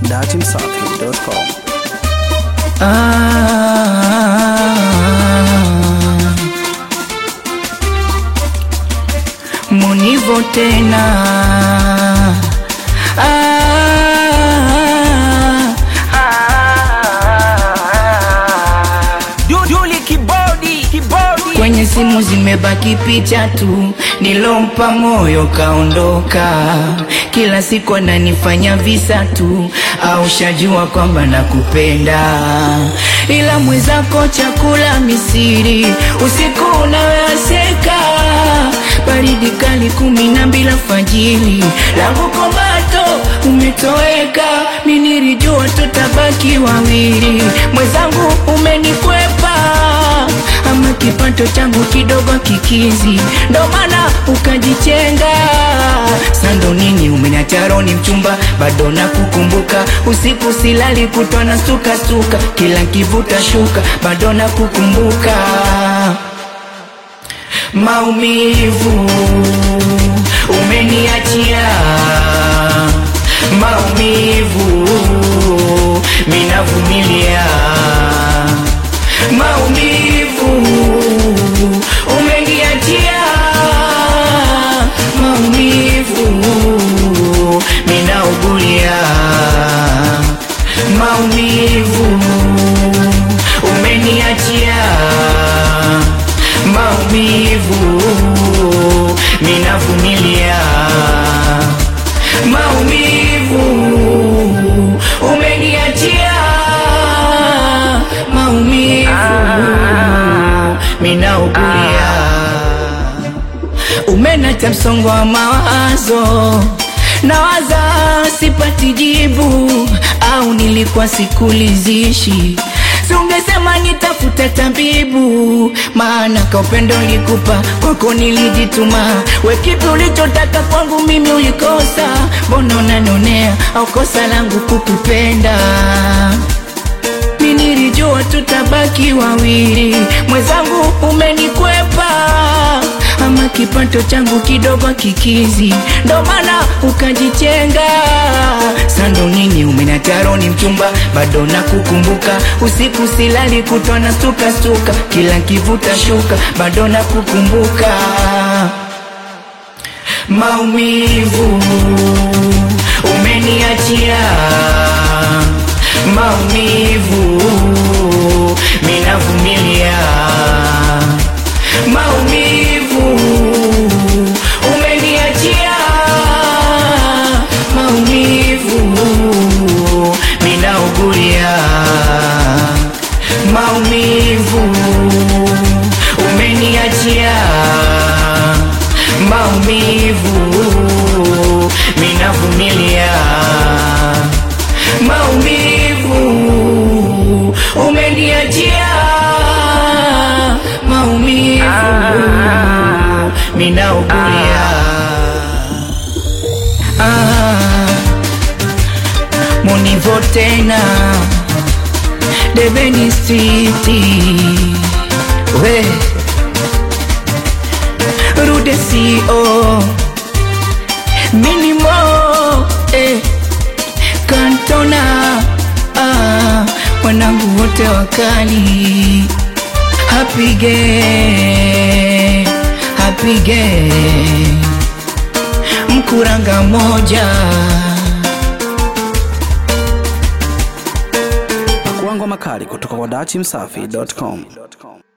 datimsafi.com. Ah, Munivo tena ah, Duduli kibodi kibodi kwenye simu zimebaki picha tu, nilompa moyo kaondoka, kila siku ananifanya visa tu, au shajua kwamba nakupenda, ila mwenzako chakula Misiri, usiku unawaseka, baridi kali kumi na mbili alfajiri, langu komato umetoweka, mi nilijua tutabaki wawili, mwenzangu umenikwepa ama kipato changu kidogo kikizi, ndo maana ukajichenga. Sando nini umeniacha roho ni mchumba, bado nakukumbuka, usiku silali kutwa na suka suka, kila kivuta shuka, bado nakukumbuka maumivu umeniachia maumivu minavumilia maumivu umeniachia maumivu minaugulia maumivu umeniachia maumivu minavumilia maumivu umeniachia maumivu minaugulia umenacha msongo wa mawazo nawaza sipati jibu au nilikuwa sikulizishi Si ungesema nitafute tabibu, maana ka upendo nilikupa kwako nilijituma. We kipi ulichotaka kwangu mimi ulikosa? Mbona unanionea au kosa langu kukupenda? Mi nilijua tutabaki wawili, mwenzangu umenikwepa, ama kipato changu kidogo kikizi, ndo maana ukajichenga. Sando nini umeniacha roho ni mchumba, bado nakukumbuka, usiku silali kutwa na suka suka, kila kivuta shuka, bado nakukumbuka maumivu umeniachia maumivu minavumilia maumivu umeniachia maumivu minaugulia maumivu umeniachia maumivu minavumilia maumivu umeniachia maumivu minaugulia ah, munivo tena debeni striti we rude co minimo eh, kantona ah, wanangu wote wakali hapige hapige mkuranga moja Pakuangwa makali kutoka kwa datimsafi.com.